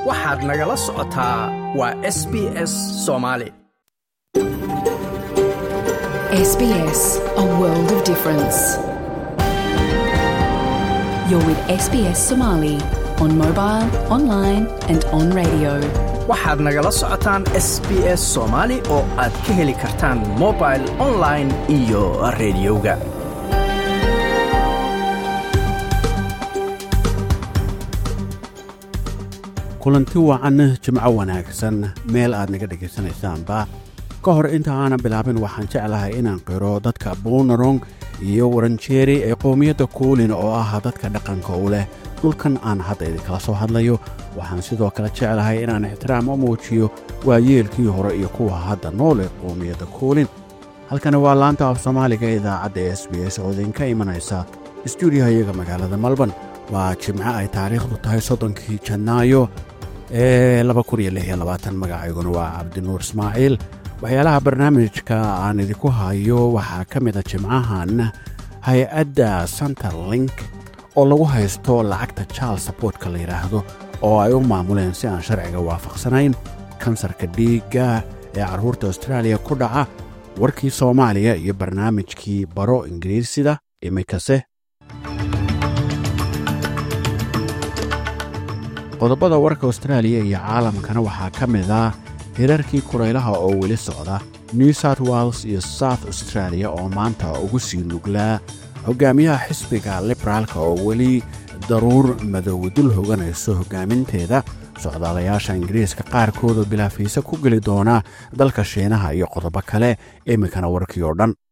waxaad nagala socotaa waa s b s soomaali SBS, a world of difference. You're with SBS Somali on mobile, online, and on radio. waxaad nagala socotaan s b s soomaali oo aad ka heli kartaan mobil online iyo rediyoga kulanti wacan jimco wanaagsan meel aad naga dhegaysanaysaanba ka hor inta aanan bilaabin waxaan jeclahay inaan qiro dadka buunarong iyo waranjeeri ee qowmiyadda kuulin oo ah dadka dhaqanka u leh dhulkan aan hadda idinkala soo hadlayo waxaan sidoo kale jeclahay inaan ixtiraam u muujiyo waayeelkii hore iyo kuwa hadda nool ee qowmiyadda kuulin halkani waa laanta af soomaaliga ee idaacadda s b s oo idinka imanaysa stuudiyahayaga magaalada malban waa jimco ay taariikhdu tahay soddonkii janaayo ee magacayguna waa cabdinuur ismaaciil waxyaalaha barnaamijka aan idinku hayo waxaa ka mida jimcahan hay-adda centerlink oo lagu haysto lacagta charles sabortka la yidhaahdo oo ay u maamuleen si aan sharciga waafaqsanayn kansarka dhiigga ee carruurta austraaliya ku dhaca warkii soomaaliya iyo barnaamijkii baro ingiriisida iminkase qodobada warka austraaliya iyo caalamkana waxaa ka mid ah hirarkii kuraylaha oo weli socda new south wales iyo south australia oo maanta ugu sii nuglaa hogaamiyaha xisbiga liberaalka oo weli daruur madow dul hoganayso hogaaminteeda socdaalayaasha ingiriiska qaarkoodoo bilaafiisa ku geli doona dalka shiinaha iyo qodobo kale iminkana warkii oo dhan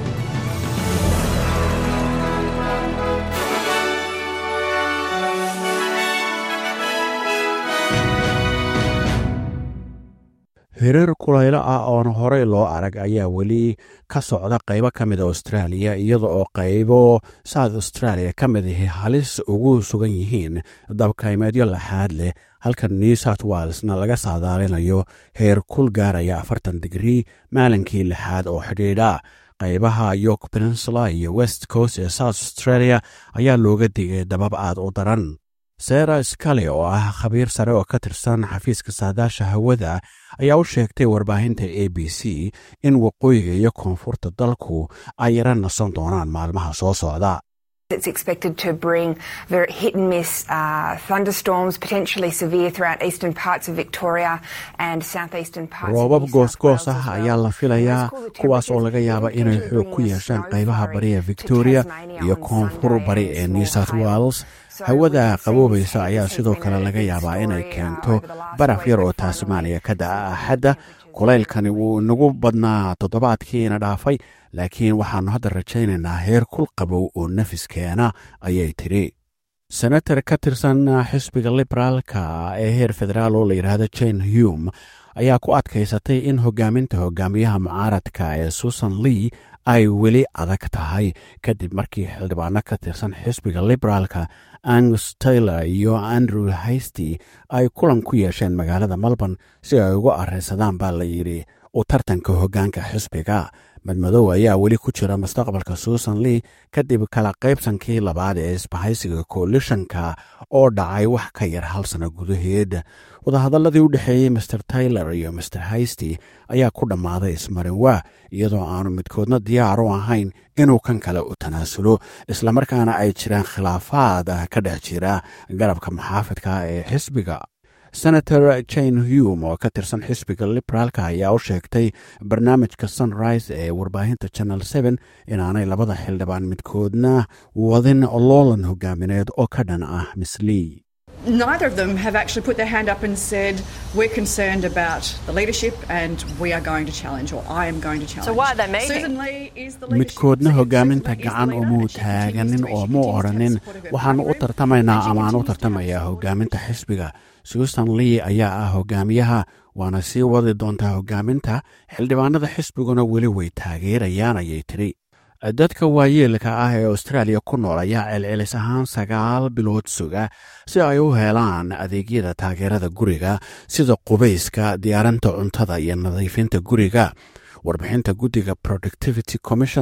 hirar kulaylo ah oon horey loo arag ayaa weli ka socda qaybo ka mida austraaliya iyada oo qaybo south australia ka mid ahi halis ugu sugan yihiin dabkaymeedyo laxaad leh halka new south walesna laga saadaalinayo heer kul gaaraya afartan digrii maalinkii lixaad oo xidhiidha qaybaha york peninsula iyo west coast ee south australia ayaa looga digay dabab aad u daran sera skale oo ah khabiir sare oo ka tirsan xafiiska saadaasha hawada ayaa u sheegtay warbaahinta a b c in waqooyiga iyo koonfurta dalku ay yara nasan doonaan maalmaha soo socda It's expected to bring very hit and miss uh, thunderstorms, potentially severe throughout eastern parts of Victoria and southeastern parts roobab of New South goosgoos Wales as ah well. ayaa la filayaa And those cooler kuwaas oo temperatures laga yaaba will inay continue xoog ku bringing yeeshaan snow qaybaha flurry bari ee to victoria Tasmania iyo on koonfur Sunday bari and ee small new south hail. wales So hawada we've seen qaboobaysa this ayaa has sidoo been kale a laga big yaabaa inay story, uh, keento over the last baraf week, yar oo but finally taasmaaniya ka da'a temperatures axadda kulaylkani wuu nagu badnaa toddobaadkiina dhaafay laakiin waxaannu hadda rajaynaynaa heer kul qabow oo nafiskeena ayay tidhi senator ka tirsan xisbiga liberaalka ee heer federaal oo la yidhaahdo jane hume ayaa ku adkaysatay in hogaaminta hogaamiyaha mucaaradka ee susan lee ay weli adag tahay kadib markii xildhibaano ka tirsan xisbiga liberaalka angus taylor iyo andrew haysty ay kulan ku yeesheen magaalada melbourne si ay ugu arrinsadaan baa la yidhi u tartanka hoggaanka xisbiga madmadow ayaa weli ku jira mustaqbalka susan lee kadib kala qaybsankii labaad ee isbahaysiga coalitionka oo dhacay wax ka yar hal sano gudaheed wadahadalladii u dhexeeyey master taylor iyo master haysty ayaa ku dhammaaday ismarinwaa iyadoo aanu midkoodna diyaar u ahayn inuu kan kale u tanaasulo islamarkaana ay jiraan khilaafaad ka dhex jira garabka maxaafidka ee xisbiga senator jane hume oo ka tirsan xisbiga liberaalka ayaa u sheegtay barnaamijka sunrise ee warbaahinta channel seven inaanay labada xildhibaan midkoodna wadin loolan hogaamineed oo ka dhan ah miss lee neither of them have actually put their hand up and said, We're concerned about the leadership and we are going to challenge, or I am going to challenge. So why are they meeting? Susan Lee is the leadership. midkoodna Susan hogaaminta Lee is the gacan leader umuu and she continues taaganin to- oo she mu continues to have odhanin support of her waxaanu u party group, tartamaynaa and she ama aan u continues to have tartamayaa support. hogaaminta xisbiga susan lee ayaa ah hogaamiyaha waana sii wadi doontaa hogaaminta xildhibaanada xisbiguna weli way taageerayaan ayay tidhi dadka waayeelka ah ee austraaliya ku nool ayaa celcelis ahaan sagaal bilood suga si ay u helaan adeegyada taageerada guriga sida qubayska diyaarinta cuntada iyo nadiifinta guriga warbixinta guddiga productivity commission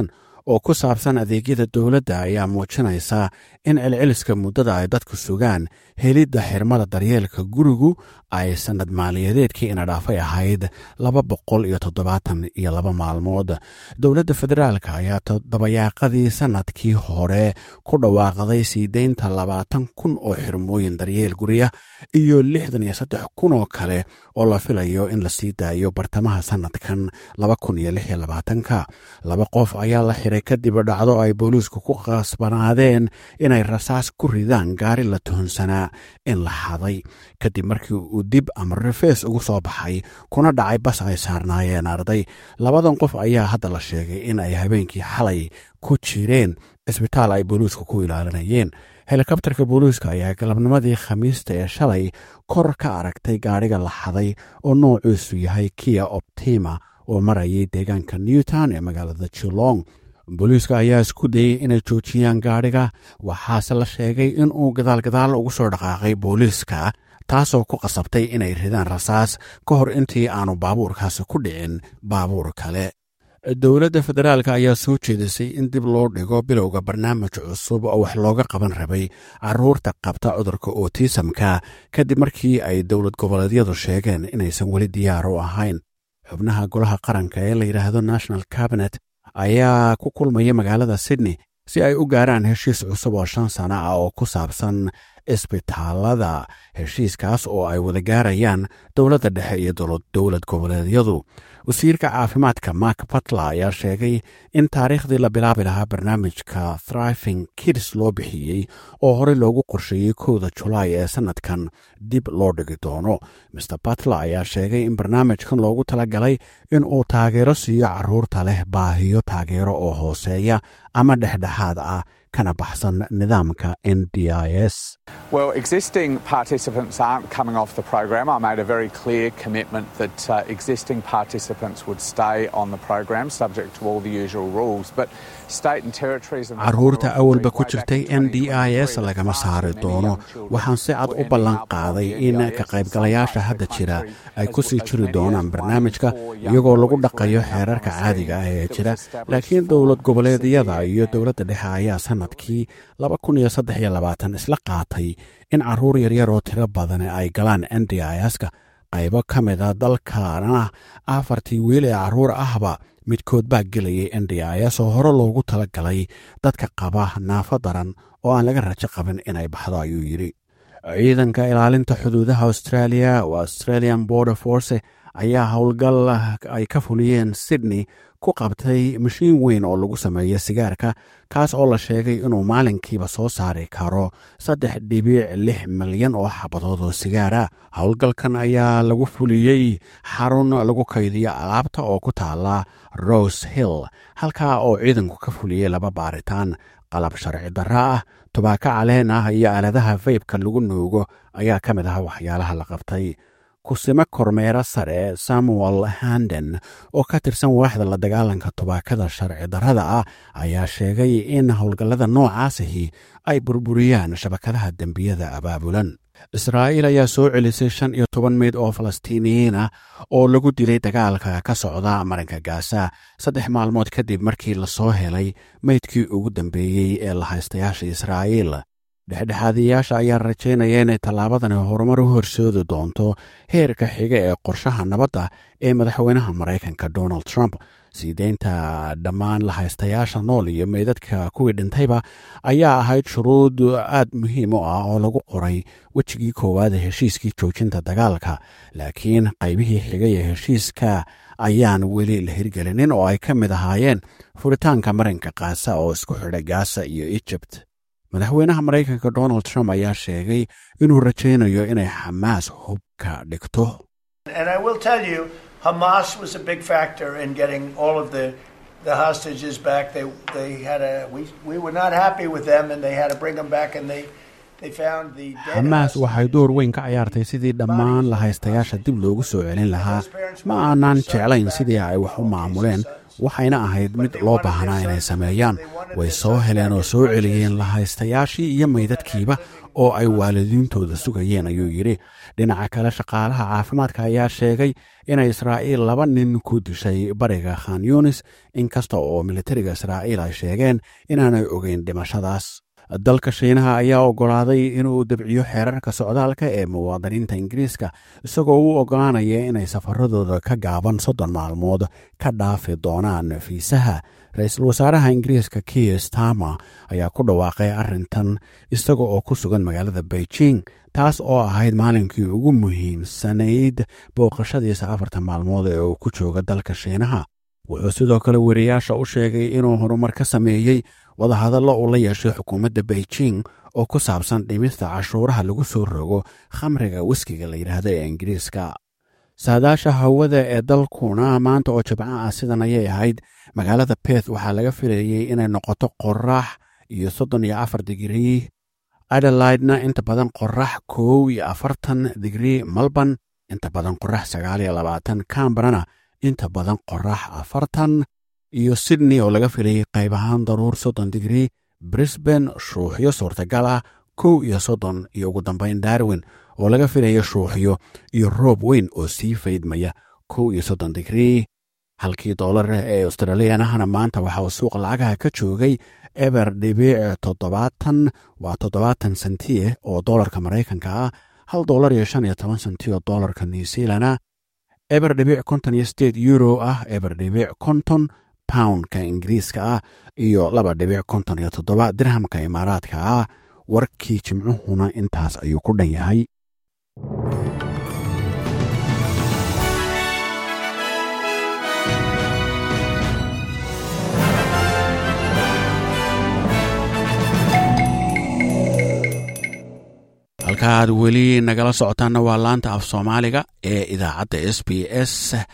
oo ku saabsan adeegyada dowladda ayaa muujinaysa in celceliska muddada ay dadku sugaan helidda xirmada daryeelka gurigu ay sannad maaliyadeedkii ina dhaafay ahayd laba boqol iyo toddobaatan iyo laba maalmood dowladda federaalka ayaa dabayaaqadii sannadkii hore ku dhawaaqday sii deynta labaatan kun oo xirmooyin daryeel guriya iyo lixdan iyo saddex kun oo kale oo la filayo in la sii daayo bartamaha sannadkan laba kun iyo lix iyo labaatanka laba qof ayaa la xiray kadib dhacdo ay booliisku ku qasbanaadeen inay rasaas ku ridaan gaari la tuhunsanaa in la xaday kadib markii uu dib ama rifees ugu soo baxay kuna dhacay bas ay saarnaayeen arday labadan qof ayaa hadda la sheegay in ay habeenkii xalay ku jireen cisbitaal ay booliisku ku ilaalinayeen helikobtarka booliiska ayaa galabnimadii khamiista ee shalay kor ka aragtay gaadhiga la xaday oo noocuusu yahay kia optima oo marayay deegaanka newtown ee magaalada jilong booliiska ayaa isku dayey inay joojiyaan gaadhiga waxaase la sheegay in uu gadaalgadaal ugu soo dhaqaaqay booliiska taasoo ku qasabtay inay ridaan rasaas ka hor intii aanu baabuurkaasi ku dhicin baabuur kale dowladda federaalk ayaa soo jeedisay in dib loo dhigo bilowga barnaamij cusub oo wax looga qaban rabay caruurta qabta cudurka otisamka kadib markii ay dowlad goboleedyadu sheegeen inaysan weli diyaar u ahayn xubnaha golaha qaranka ee la yidhaahdo national cabinet ayaa ku kulmaya magaalada sydney si ay u gaaraan heshiis cusub oo shan sano ah oo ku saabsan isbitaalada heshiiskaas oo ay wada gaarayaan dowladda dhexe iyo dowlad goboleedyadu wasiirka caafimaadka mark batla ayaa sheegay in taariikhdii la bilaabi lahaa barnaamijka thriving kids loo bixiyey oo horey loogu qorsheeyey kowda julaay ee sannadkan dib loo dhigi doono maer batla ayaa sheegay in barnaamijkan loogu talagalay in uu taageero siiyo caruurta leh baahiyo taageero oo hooseeya ama dhexdhexaad ah kana baxsan nidaamka n d i s Well, existing participants aren't coming off the program. I made a very clear commitment that uh, existing participants would stay on the program subject to all the usual rules. But state and territories and caruurta awalba ku jirtay n d i s lagama saari doono waxaan si cad u ballan qaaday in ka qaybgalayaasha hadda jira ay ku sii jiri doonaan barnaamijka iyagoo lagu dhaqayo xeerarka caadiga ah ee jira laakiin dowlad goboleedyada iyo dowladda dhexe ayaa sanadkii isla qaatay in caruur yaryar oo tiro badan ay galaan n d i s-ka qaybo ka mida dalkana afartii wiil ee caruur ahba midkood baa gelayay n d i s oo hore loogu tala galay dadka qaba naafo daran oo aan laga rajo qabin inay baxdo ayuu yidhi ciidanka ilaalinta xuduudaha australia oo australian border force ayaa howlgal ay ka fuliyeen sydney ku qabtay mashiin weyn oo lagu sameeyo sigaarka kaas oo la sheegay inuu maalinkiiba soo saari karo saddex dhibic lix milyan oo xabadood oo sigaara howlgalkan ayaa lagu fuliyey xarun lagu kaydiyo alaabta oo ku taala rose hill halkaa oo ciidanku ka fuliyey laba baaritaan qalab sharci darra ah tubaako caleen ah iyo aaladaha faybka lagu nuugo ayaa ka mid ah waxyaalaha la qabtay kusimo kormeero sare samuel handen oo ka tirsan waaxda la dagaalanka tubaakada sharci darrada ah ayaa sheegay in howlgallada noocaasihi ay burburiyaan shabakadaha dembiyada abaabulan israa'iil ayaa soo celisay shan iyo toban meyd oo falastiiniyiin ah oo lagu dilay dagaalka ka socda marinka gaasa saddex maalmood kadib markii lasoo helay meydkii ugu dambeeyey ee la haystayaasha israa'iil dhexdhexaadiyayaasha ayaa rajaynaya inay tallaabadani horumar u horseedi doonto heerka xiga ee qorshaha nabadda ee madaxweynaha maraykanka donald trump sii deynta dhammaan la haystayaasha nool iyo meydadka kuwii dhintayba ayaa ahayd shuruud aad muhiim u ah oo lagu qoray wejigii koowaad ee heshiiskii joojinta dagaalka laakiin qaybihii xigay ee heshiiska ayaan weli la hirgelinin oo ay ka mid ahaayeen furitaanka marinka kaasa oo isku xidha gaasa iyo ejipt madaxweynaha maraykanka donald trump ayaa sheegay inuu rajaynayo inay xamaas hubka dhigto Hamas was a big factor in getting all of the the hostages back. They they had a we we were not happy with them, and they had to bring them back, and they. xamaas waxay door weyn ka ciyaartay sidii dhammaan la haystayaasha dib loogu soo celin lahaa ma aanaan jeclayn sidii ay wax u maamuleen waxayna ahayd mid loo baahnaa inay sameeyaan way soo heleen oo soo celiyeen la haystayaashii iyo maydadkiiba oo ay waalidiintooda sugayeen ayuu yidhi dhinaca kale shaqaalaha caafimaadka ayaa sheegay inay israa'iil laba nin ku dishay bariga khan yunis inkasta oo militariga israa'iil ay sheegeen inaanay ogeyn dhimashadaas dalka shiinaha ayaa oggolaaday inuu debciyo xeerarka socdaalka ee muwaadiniinta ingiriiska isagoo u oggolaanaya inay safaradooda ka gaaban soddon maalmood ka dhaafi doonaan fiisaha ra-iisul wasaaraha ingiriiska kier stama ayaa ku dhawaaqay arrintan isaga oo ku sugan magaalada beijing taas oo ahayd maalinkii ugu muhiimsanayd booqashadiisa afartan maalmood ee uu ku jooga dalka shiinaha wuxuu sidoo kale weriyaasha u sheegay inuu horumar ka sameeyey wadahadallo uu la yeeshay xukuumadda beijing oo ku saabsan dhimista cashuuraha lagu soo rogo khamriga wiskiga la yidhaahdo ee ingiriiska saadaasha hawada ee dalkuna maanta oo jibco ah sidan ayay ahayd magaalada beth waxaa laga filayey inay noqoto qorax iyo soddon iyo afar digrii adelaidna inta badan qorax kow iyo afartan digrii melbourne inta badan qorax sagaal iyo labaatan camberana inta badan qorax afartan iyo sydney oo laga filayey qayb ahaan daruur soddon digrii brisbane shuuxyo suurtagal ah kow iyo soddon iyo ugu dambayn darwin oo laga filaya shuuxyo iyo roob weyn oo sii faydmaya kow iyo soddon digrii halkii doolar ee australiyanahana maanta waxa uu suuq lacagaha ka joogay eber dhibiic toddobaatan waa toddobaatan sentiye oo doolarka maraykanka ah hal doolar iyo shan iyo toban senti oo doolarka new zealana eber dhibiic konton iyo sideed euro ah eber dhibiic konton poundka ingiriiska ah iyo laba dhibic konton iyo toddoba dirhamka imaaraadka ah warkii jimcuhuna intaas ayuu ku dhan yahay halka aad weli nagala socotaanna waa laanta af soomaaliga ee idaacadda s b s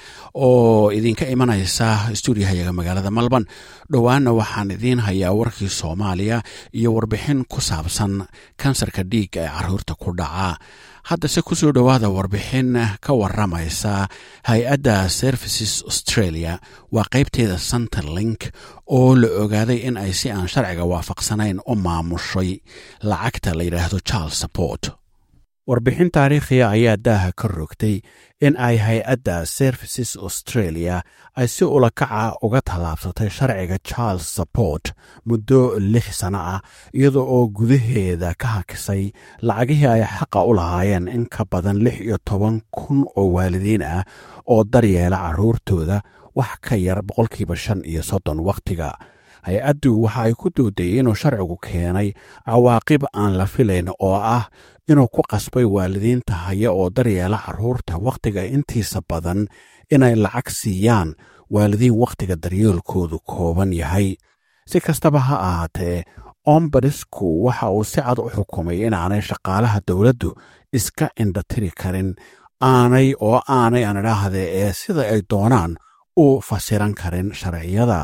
oo idinka imanaysa stuudiyahayaga magaalada malban dhowaanna waxaan idiin hayaa warkii soomaaliya iyo warbixin ku saabsan kansarka dhiigga ee caruurta ku dhaca haddase kusoo dhowaada warbixin ka waramaysa hay-adda services australia waa qaybteeda centerlink oo la ogaaday in ay si aan sharciga waafaqsanayn u maamushay lacagta la yidhaahdo charles support warbixin taariikhiya ayaa daaha ka rogtay in ay hay-adda services australia ay si ulakaca uga tallaabsatay sharciga charles support muddo lix sano ah iyada oo gudaheeda ka hakisay lacagihii ay xaqa u lahaayeen in ka badan lix iyo toban kun oo waalidiin ah oo daryeela carruurtooda wax ka yar boqolkiiba shan iyo soddon wakhtiga hay-addu waxa ay ku doodayey inuu sharcigu keenay cawaaqib aan la filayn oo ah inuu ku qasbay waalidiinta haya oo daryeela carruurta wakhtiga intiisa badan inay lacag siiyaan waalidiin wakhtiga daryeelkoodu kooban yahay si kastaba ha ahaatee ombadisku waxa uu si cad u xukumay inaanay shaqaalaha dowladdu iska indhatiri karin aanay oo aanay aan idhaahdee ee sida ay doonaan u fasiran karin sharciyada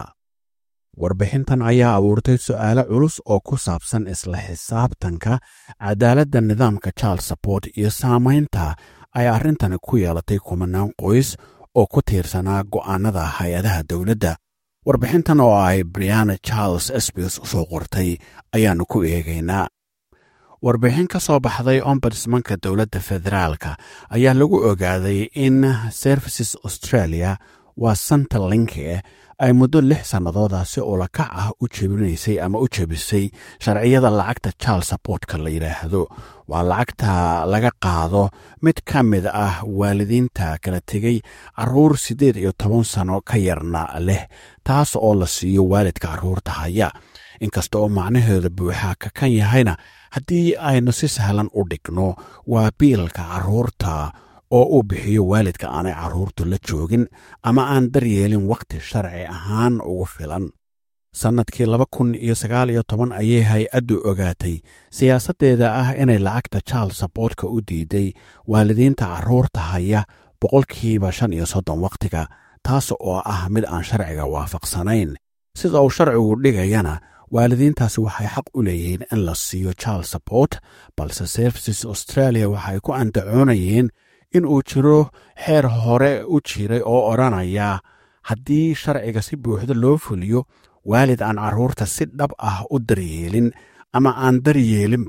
warbixintan ayaa abuurtay su'aalo culus oo ku saabsan isla xisaabtanka cadaaladda nidaamka charles support iyo saamaynta ay arrintani ku yeelatay kumanaan qoys oo ku tiirsanaa go'aanada hay-adaha dowladda warbixintan oo ay briana charles sbs usoo qortay ayaannu ku eegaynaa warbixin ka soo baxday ombudsmanka dowladda federaalka ayaa lagu ogaaday in services australia waa centerlinke ay muddo lix sannadooda si ulakac ah u jebinaysay ama u jebisay sharciyada lacagta charles supportka la yidhaahdo waa lacagta laga qaado mid ka mid ah waalidiinta kala tegey carruur siddeed iyo toban sano ka yarna leh taas oo la siiyo waalidka carruurta haya inkasta oo macnaheeda buuxa ka kan yahayna haddii aynu si sahlan u dhigno waa biilka carruurta oo uu bixiyo waalidka aanay carruurtu la joogin ama aan daryeelin wakhti sharci ahaan ugu filan sannadkii laba kun iyo sagaal iyo toban ayay hay-addu ogaatay siyaasaddeeda ah inay lacagta charles saboortka u diiday waalidiinta carruurta haya boqolkiiba shan iyo soddon wakhtiga taas oo ah mid aan sharciga waafaqsanayn sida uu sharcigu dhigayana waalidiintaasi waxay xaq u leeyihiin in la siiyo charles support balse services australia waxay ku andacoonayeen in uu jiro xeer hore u jiray oo odhanaya haddii sharciga si buuxda loo fuliyo waalid aan carruurta si dhab ah u daryeelin ama aan daryeelinba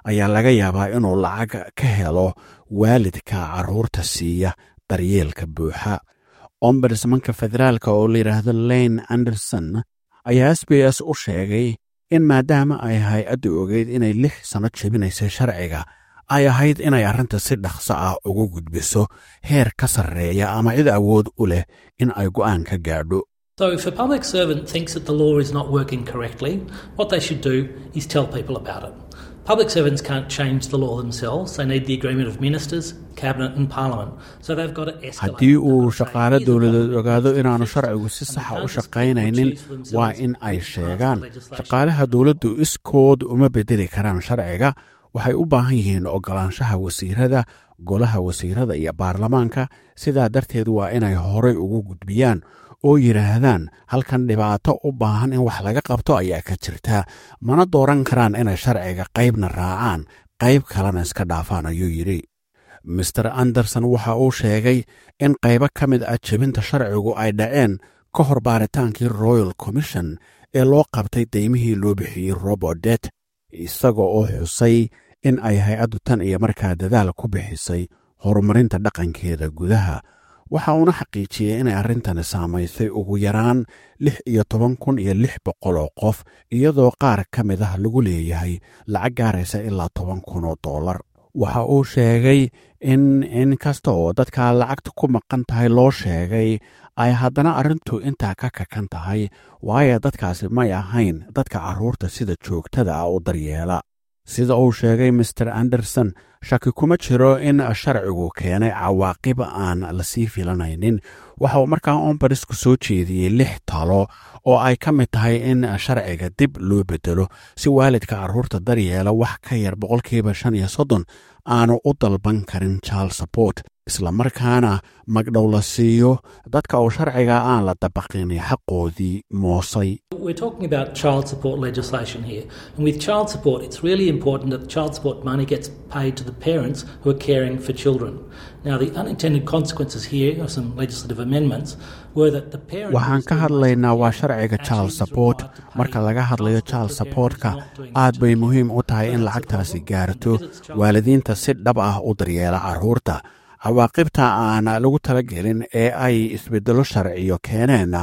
ayaa laga yaabaa inuu lacag ka helo waalidka carruurta siiya daryeelka buuxa ombudsmanka federaalka oo la yidhaahdo lane anderson ayaa s b s u sheegay in maadaama ay hay-addu ogeyd inay lix sanno jebinaysay sharciga ay ahayd inay arrinta si dhaqso ah ugu gudbiso heer ka sarreeya ama cid awood u leh in ay go'aan ka gaadho So, if a public servant thinks that the law is not working correctly, what they should do is tell people about it. Public servants can't change the law themselves. They need the agreement of ministers, cabinet, and parliament. So they've got to escalate. haddii uu shaqaale dowladeed ogaado inaanu sharcigu si saxa u shaqaynaynin waa in ay sheegaan shaqaalaha dowladdu iskood uma bedeli karaan sharciga waxay u baahan yihiin oggolaanshaha wasiirada golaha wasiirada iyo baarlamaanka sidaa darteed waa inay horay ugu gudbiyaan oo yidhaahdaan halkan dhibaato u baahan in wax laga qabto ayaa ka jirta mana dooran karaan inay sharciga qaybna raacaan qayb kalena iska dhaafaan ayuu yidhi master anderson waxa uu sheegay in qaybo ka mid ah jebinta sharcigu ay dhaceen ka hor baaritaankii royal commission ee loo qabtay daymihii loo bixiyey robodet isaga oo xusay in ay hay-addu tan iyo markaa dadaal ku bixisay horumarinta dhaqankeeda gudaha waxa uuna xaqiijiyey inay arrintani saamaysay ugu yaraan lix iyo toban kun iyo lix boqol oo qof iyadoo qaar ka mid ah lagu leeyahay lacag gaaraysa ilaa toban kun oo dollar waxa uu sheegay in in kasta oo dadka lacagta ku maqan tahay loo sheegay ay haddana arrintu intaa ka kakan tahay waayo dadkaasi may ahayn dadka carruurta sida joogtada ah u daryeela sida uu sheegay master anderson shaki kuma jiro in sharcigu keenay cawaaqib aan lasii filanaynin waxa uu markaa ombarisku soo jeediyey lix talo oo ay ka mid tahay in sharciga dib loo bedelo si waalidka carruurta daryeela wax ka yar boqolkiiba shan iyo soddon aanu u dalban karin child support islamarkaana magdhow la siiyo dadka uu sharciga aan la dabaqin xaqoodii moosay We're talking about child support legislation here. And with child support, it's really important that the child support money gets paid to the parents who are caring for children. Now, the unintended consequences here of some legislative amendments were that the parent. waxaan ka hadlaynaa waa sharciga child support marka laga hadlayo child supportka aad bay muhiim u tahay in lacagtaasi gaarto waalidiinta si dhab ah u daryeela carruurta cawaaqibta aan lagu talagelin ee ay isbeddelo sharciyo keeneenna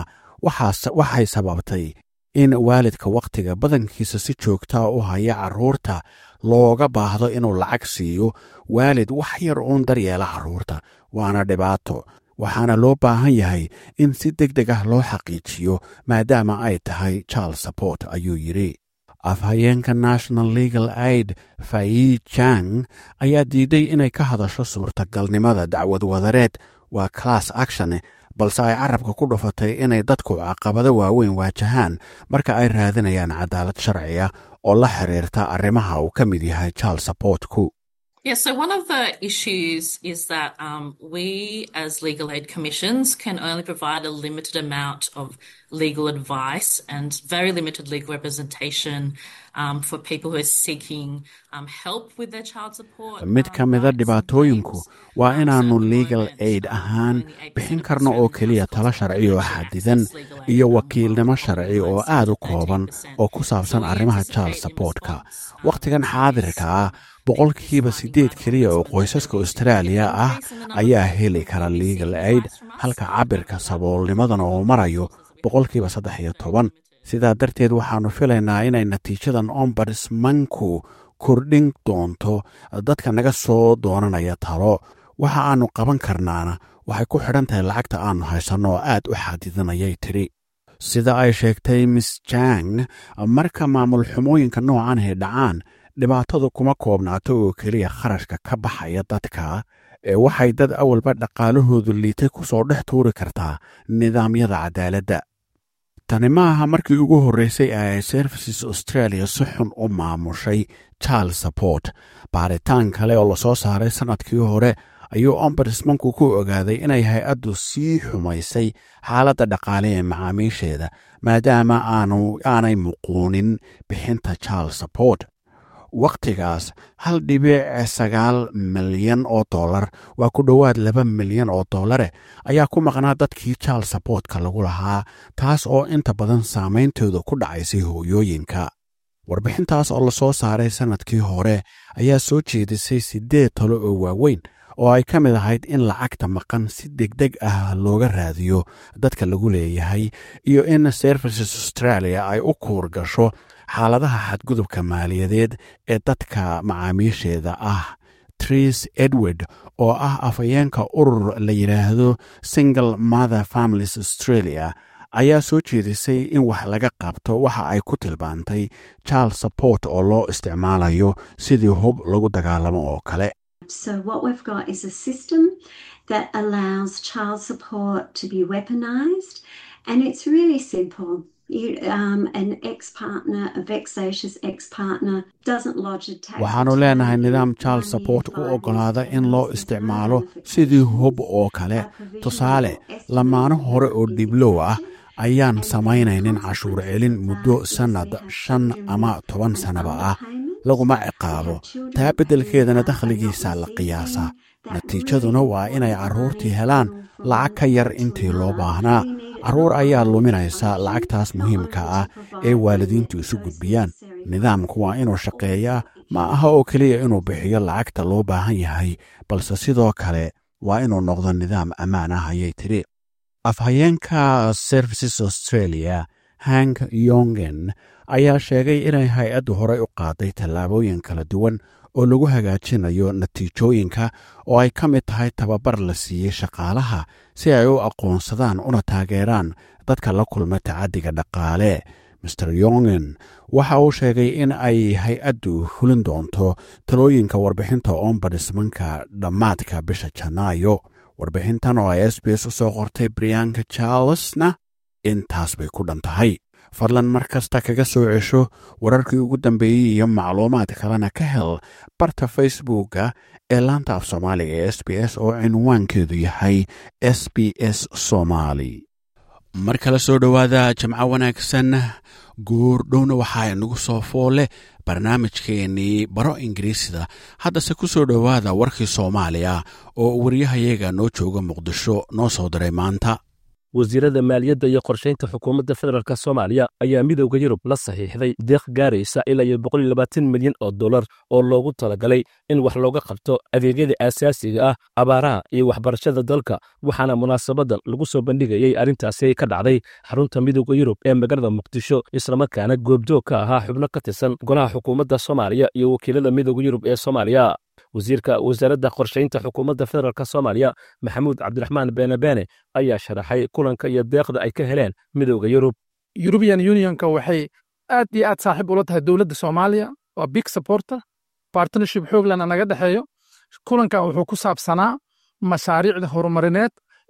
waxay sababtay in waalidka wakhtiga badankiisa si joogtaa u haya carruurta looga baahdo inuu lacag siiyo waalid wax yar uun daryeela carruurta waana dhibaato waxaana loo baahan yahay in si deg deg ah loo xaqiijiyo maadaama ay tahay child support ayuu yidhi afhayeenka national legal aid fayi jang ayaa diiday inay ka hadasho suurtagalnimada dacwad wadareed waa class action balse ay carabka ku dhufatay inay dadku caqabado waaweyn waajahaan marka ay raadinayaan cadaalad sharciya oo la xiriirta arrimaha uu ka mid yahay child supportku Yeah, so one of the issues is that um, we as legal aid commissions can only provide a limited amount of legal advice and very limited legal representation um, for people who are seeking um, help with their child support. mid ka mida dhibaatooyinku waa inaannu legal aid ahaan bixin karno oo keliya talo sharci oo xadidan iyo wakiilnimo sharci oo aad u kooban oo ku saabsan arrimaha child supportka wakhtigan xaadirka ah boqolkiiba siddeed keliya oo qoysaska austraaliya ah ayaa heli kara legal aid halka cabirka saboolnimadana uu marayo boqolkiiba saddex iyo toban sidaa darteed waxaannu filaynaa inay natiijadan ombudsmanku kordhin doonto dadka naga soo doonanaya talo waxa aannu qaban karnaana waxay ku xidhan tahay lacagta aannu haysanno oo aad u xadidanayay tidhi sida ay sheegtay miss jang marka maamul xumooyinka noocan ay dhacaan dhibaatadu kuma koobnaato oo keliya kharashka ka baxaya dadka ee waxay dad awalba dhaqaalahoodu liitay ku soo dhex tuuri kartaa nidaamyada cadaaladda tani ma aha markii ugu horreysay ee ay services australia si xun u maamushay child support baaritaan kale oo lasoo saaray sannadkii hore ayuu ombudsmanku ku ogaaday inay hay-addu sii xumaysay xaaladda dhaqaale ee macaamiisheeda maadaama aanu aanay muquunin bixinta child support wakhtigaas hal dhibic sagaal milyan oo dollar waa ku dhowaad laba milyan oo dollare ayaa ku maqnaa dadkii child supportka lagu lahaa taas oo inta badan saameyntooda ku dhacaysay hooyooyinka warbixintaas oo lasoo saaray sannadkii hore ayaa soo jeedisay siddeed talo oo waaweyn oo ay ka mid ahayd in lacagta maqan si degdeg ah looga raadiyo dadka lagu leeyahay iyo in services australia ay u kuur gasho xaaladaha xadgudubka maaliyadeed ee dadka macaamiisheeda ah tris edward oo ah afhayeenka urur la yidhaahdo single mother families australia ayaa soo jeedisay in wax laga qabto waxa ay ku tilmaantay child support oo loo isticmaalayo sidii hub lagu dagaalamo oo kale So, what we've got is a system that allows child support to be weaponized, and it's really simple. You, um, an ex partner, a vexatious ex partner, doesn't lodge a tax. waxaannu leenahay nidaam child support u oggolaada in loo isticmaalo sidii hub oo kale tusaale lamaano hore oo dhiblow ah ayaan samaynaynin cashuur celin muddo sannad shan ama toban sannaba ah laguma ciqaabo taa beddelkeedana dakhligiisaa la qiyaasaa natiijaduna waa inay carruurtii helaan lacag ka yar intii loo baahnaa carruur ayaa luminaysa lacagtaas muhiimka ah ee waalidiintu isu gudbiyaan nidaamku waa inuu shaqeeyaa ma aha oo keliya inuu bixiyo lacagta loo baahan yahay balse sidoo kale waa inuu noqdo nidaam ammaan ah ayay tidhi afhayeenka services australia hank yongen ayaa sheegay inay hay-addu horey u qaaday tallaabooyin kala duwan oo lagu hagaajinayo natiijooyinka oo ay ka mid tahay tababar la siiyey shaqaalaha si ay u aqoonsadaan una taageeraan dadka la kulma tacaddiga dhaqaale master yongen waxa uu sheegay in ay hay-addu fulin doonto talooyinka warbixinta ombadismanka dhammaadka bisha janaayo warbixintan oo ay s b s u soo qortay brianka charlesna intaas bay ku dhan tahay fadlan mar kasta kaga soo cesho wararkii ugu dambeeyey iyo macluumaad kalena ka hel barta facebooka ee laanta af soomaaliga ee s b s oo cinwaankeedu yahay s b s somaali mar kale soo dhowaada jamco wanaagsan guurdhowna waxaa inagu soo foole barnaamijkeennii baro ingiriisida haddase ku soo dhowaada warkii soomaaliya oo waryahayaga noo jooga muqdisho noo soo diray maanta wasiirada maaliyadda iyo qorshaynta xukuumadda federaalk soomaaliya ayaa midowda yurub la saxiixday deeq gaaraysa ilaa iyo boqoliyolabaatan milyan oo dollar oo loogu talagalay in wax looga qabto adeegyada aasaasiga ah abaaraha iyo waxbarashada dalka waxaana munaasabadan lagu soo bandhigayey arrintaasi ka dhacday xarunta midowda yurub ee magaalada muqdisho islamarkaana goobjoog ka ahaa xubno ka tirsan golaha xukuumadda soomaaliya iyo wakiilada midowda yurub ee soomaaliya wasiirka wasaaradda qorshaynta xukuumadda federaalk soomaaliya maxamuud cabdiraxmaan beenabeene ayaa sharaxay kulanka iyo deeqda ay ka heleen midowda yurub yurubian unionka waxay aad iyo aad saaxiib ula tahay dowladda soomaaliya waa big supporter partnership xooglana naga dhexeeyo kulankan wuxuu ku saabsanaa mashaariicda horumarineed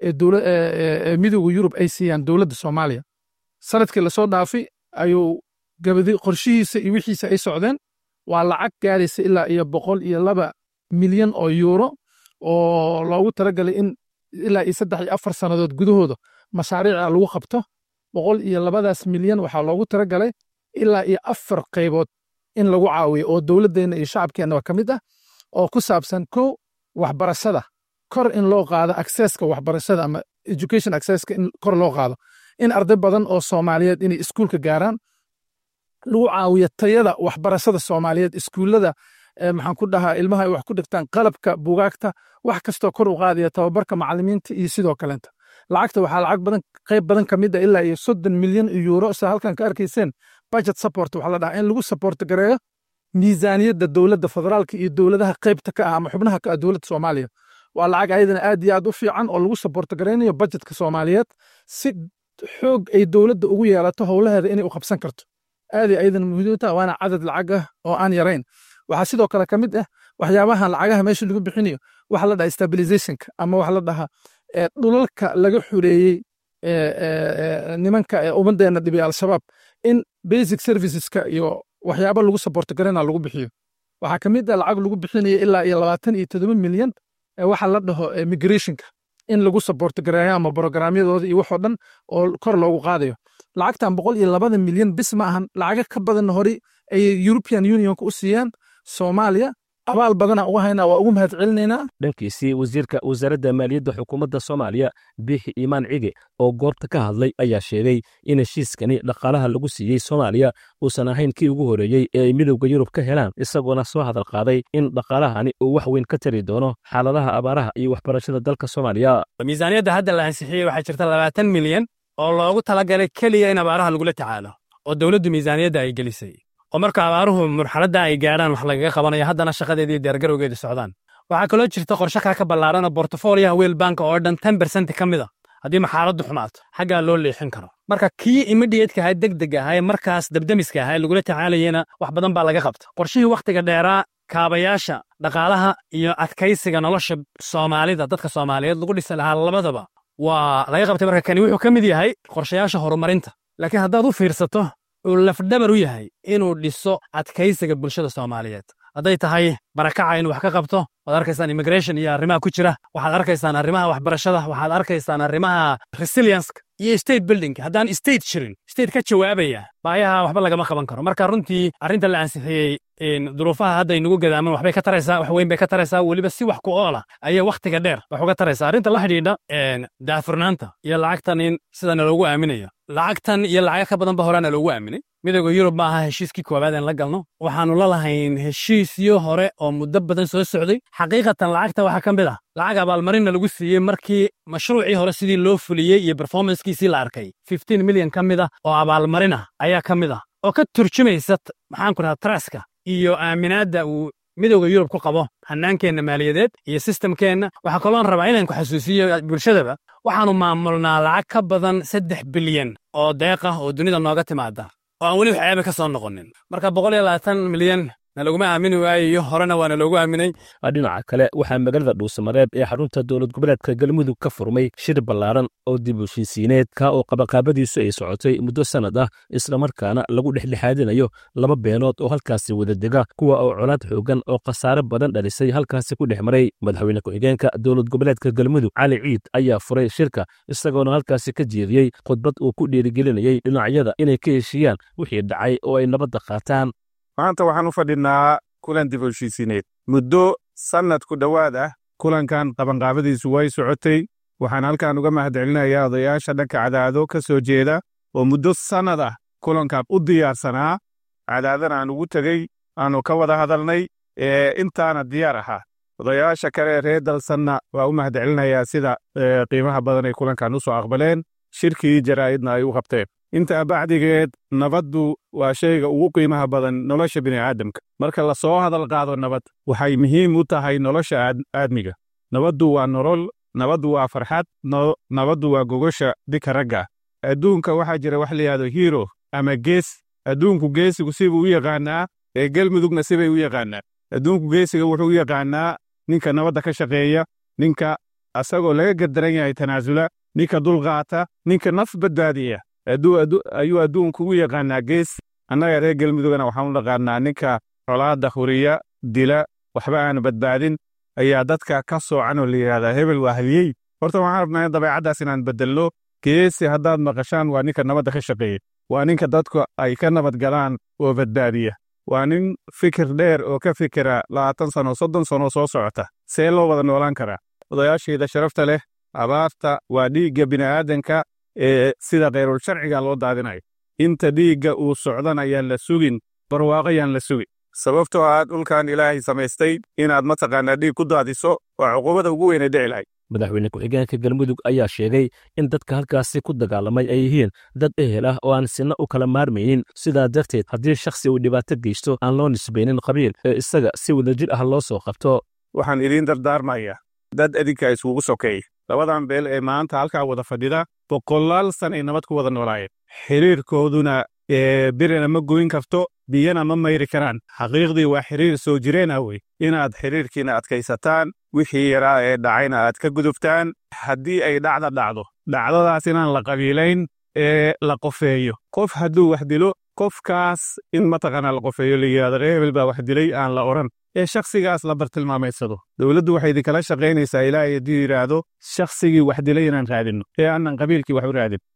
ee midowda yurub ay siiyaan dowladda soomaaliya sanadkii lasoo dhaafi ayuu gabadi qorshihiisa iyo wixiisa ay socdeen waa lacag gaaraysa ilaa iyo boqol iyo laba milyan oo yuuro oo loogu talagalay in ilaa iyo saddex iyo afar sannadood gudahooda mashaariica lagu qabto boqol iyo labadaas milyan waxaa loogu talagalay ilaa iyo afar qaybood in lagu caawiyo oo dowladdeenna iyo shacabkeenna ka mid ah oo ku saabsan kow waxbarashada kor in loo qaado accesska waxbarashada ama education accesska in kor loo qaado in arday badan oo soomaaliyeed inay iskuulka gaaraan lagu caawiyo tayada waxbarashada soomaaliyeed iskuullada maxaan ku dhahaa ilmaha ay wax ku dhigtaan qalabka bugaagta wax kastoo kor u qaadaya tababarka macalimiinta iyo sidoo kaleenta lacagta waxaa lacag badan qayb badan ka mid a ilaa iyo soddon milyan yuuro sida halkan ka arkayseen budget support waxaa la dhahaa in lagu support gareeyo miisaaniyadda dowladda federaalka iyo dowladaha qaybta ka ah ama xubnaha ka ah dowladda soomaaliya waa lacag ayadana aad iyo aad u fiican oo lagu support garaynayo budgetka soomaaliyeed si xoog ay dowladda ugu yeelato howlaheeda inay u qabsan karto aaday ayadan muhiimta waana cadad lacag ah oo aan yarayn waxaa sidoo kale ka mid ah waxyaabahan lacagaha meesha lagu bixinayo waxa la dhaha stabilizationka ama waxa la dhahaa dhulalka laga xureeyey nimanka ummaddeena dhibay al-shabaab in basic serviceska iyo waxyaaba lagu support garana lagu bixiyo waxaa ka mid ah lacag lagu bixinayo ilaa iyo labaatan iyo todoba milyan waxa la dhaho migrationka in lagu support gareeyo ama programyadooda iyo waxoo dhan oo kor loogu qaadayo lacagtan boqol iyo labada milyan bis ma ahan lacaga ka badan hore ay european unionka u siiyaan soomaaliya abaal badana uga haynaa waa ugu mahad celinaynaa dhankiisii wasiirka wasaaradda maaliyadda xukuumadda soomaaliya biixi iimaan cige oo goobta ka hadlay ayaa sheegay in heshiiskani dhaqaalaha lagu siiyey soomaaliya uusan ahayn kii ugu horreeyey ee ay midowda yurub ka helaan isagoona soo hadal qaaday in dhaqaalahani uu wax weyn ka tari doono xaaladaha abaaraha iyo waxbarashada dalka soomaaliya miisaaniyadda hadda la ansixiyey waxaa jirta labaatan milyan oo loogu talagalay keliya in abaaraha lagula tacaalo oo dowladdu miisaaniyadda ay gelisay oo marka abaaruhu marxaladda ay gaadhaan wax lagaga qabanayo haddana shaqadeedii diyaargarowgeeda socdaan waxaa kaloo jirta qorshe kaa ka ballaaran oo bortofoliyaha weel banka oo dhan ten bersent ka mid a haddii maxaaladdu xumaato xaggaa loo leexin karo marka kii imidhiyeedka ahaa degdeg ahaa ee markaas dabdemiska ahaa ee lagula tacaalayena wax badan baa laga qabta qorshihii wakhtiga dheeraa kaabayaasha dhaqaalaha iyo adkaysiga nolosha soomaalida dadka soomaaliyeed lagu dhisi lahaa labadaba waa laga qabtay marka kani wuxuu ka mid yahay qorshayaasha horumarinta laakiin haddaad u fiirsato uu lafdhabar u yahay inuu dhiso adkaysiga bulshada soomaaliyeed hadday tahay barakaca inuu wax ka qabto waad arkaysaan immigration iyo arrimaha ku jira waxaad arkaysaan arrimaha waxbarashada waxaad arkaysaan arrimaha resilienska iyo state building haddaan state jirin state ka jawaabaya baayaha waxba lagama qaban karo marka runtii arrinta la ansixiyey duruufaha hadda inagu gadaaman waxbay ka taraysaa wax weyn bay ka taraysaa weliba si wax ku oola ayay wakhtiga dheer wax uga taraysaa arrinta la xidhiidha daafurnaanta iyo lacagtan in sidana loogu aaminayo lacagtan iyo lacaga ka badan ba horaana loogu aaminay midowda yurub ma aha heshiiskii koowaad aan la galno waxaannu la lahayn heshiisyo hore oo muddo badan soo socday xaqiiqatan lacagta waxaa ka mid ah lacag abaalmarinna lagu siiyey markii mashruucii hore sidii loo fuliyey iyo berformanskiisii la arkay fifteen milyan ka mid ah oo abaalmarin ah ayaa ka mid ah oo ka turjumaysa maxaanku dhahaa traska iyo aaminaadda uu midowda yurub ku qabo hannaankeenna maaliyadeed iyo sistamkeenna waxaa kaloon rabaa inaan ku xasuusiyo bulshadaba waxaannu maamulnaa lacag ka badan saddex bilyan oo deeq ah oo dunida nooga timaada oo aan weli wax ceebe ka soo noqonin marka boqol iyo labaatan milyan na laguma aamini waayayo horena waana loogu aaminay dhinaca kale waxaa magaalada dhuusamareeb ee xarunta dowlad goboleedka galmudug ka furmay shir ballaaran oo dib u heshiisiineed ka oo qabaqaabadiisu ay socotay muddo sannad ah islamarkaana lagu dhexdhexaadinayo laba beenood oo halkaasi wada dega kuwa oo colaad xoogan oo khasaare badan dhalisay halkaasi ku dhex maray madaxweyne ku-xigeenka dowlad goboleedka galmudug cali ciid ayaa furay shirka isagoona halkaasi ka jeediyey khudbad uu ku dhiirigelinayey dhinacyada inay ka heshiiyaan wixii dhacay oo ay nabadda qaataan maanta waxaan u fadhinaa kulan dib u heshiisiineed muddo sannad ku dhowaad ah kulankan qabanqaabadiisu way socotay waxaan halkan uga mahadcelinayaa odayaasha dhanka cadaado ka soo jeeda oo muddo sannad ah kulankan u diyaarsanaa cadaadana aan ugu tegey aanu ka wada hadalnay ee intaana diyaar ahaa odayaasha kale reer dalsanna waa u mahadcelinayaa sida qiimaha badan ay kulankan u soo aqbaleen shirkii jaraa'idna ay u qabteen intaa bacdigeed nabaddu waa shayga ugu qiimaha badan nolosha bini'aadamka marka la soo hadal qaado nabad waxay muhiim u tahay nolosha aadmiga nabaddu waa nolol nabaddu waa farxad nabaddu waa gogosha dika ragga adduunka waxaa jira wax layihahdo hiro ama gees adduunku geesigu sibuu u yaqaanaa ee gelmudugna sibay u yaqaanaa adduunku geesiga wuxuu u yaqaanaa ninka nabadda ka shaqeeya ninka asagoo laga gardaran yahay tanaasula ninka dulqaata ninka naf badbaadiya ayuu adduunku u yaqaanaa gees annaga reer gelmudugana waxaan u dhaqaanaa ninka colaadda huriya dila waxba aan badbaadin ayaa dadka ka soocan oo la yidhahdaa hebel waa haliyey horta waxaan rabnaa in dabeecaddaas inaan beddelno geesi haddaad maqashaan waa ninka nabadda ka shaqeeya waa ninka dadku ay ka nabad galaan oo badbaadiya waa nin fikir dheer oo ka fikira labaatan sano soddon sano soo socota see loo wada noolaan karaa odayaashayda sharafta leh abaarta waa dhiigga bini'aadanka ee sida khayrul sharciga loo daadinayo inta dhiigga uu socdan ayaan la sugin barwaaqo yaan la sugin sababtoo ah dhulkan ilaahay samaystay inaad mataqaanaa dhiig ku daadiso waa cuquubada ugu weynay dhici lahayd madaxweyne ku-xigeenka galmudug ayaa sheegay in dadka halkaasi ku dagaalamay ay yihiin dad ehel ah oo aan sinna u kala maarmaynin sidaa darteed haddii shakhsi uu dhibaato geysto aan loo nisbaynin qabiil ee isaga si wadajir ah loo soo qabto waxaan idiin dardaarmayaa dad adinka iskugu sokeey labadan beel ee maanta halkaa wada fadhida boqolaal san ay nabad ku wada noolaayeen xiriirkooduna birina ma goyn karto biyana ma mayri karaan xaqiiqdii waa xiriir soo jireen ah wey inaad xiriirkiina adkaysataan wixii yaraa ee dhacayna aad ka gudubtaan haddii ay dhacda dhacdo dhacdadaas inaan la qabiilayn ee la qofeeyo qof hadduu wax dilo qofkaas in mataqaanaa la qofeeyo la yidhahdo reer hebel baa wax dilay aan la odhan ee shakhsigaas la bartilmaamaysado dowladdu waxay idinkala shaqaynaysaa ilaahay hadduu yidhaahdo shakhsigii wax dilay inaan raadinno ee aanan qabiilkii wax u raadin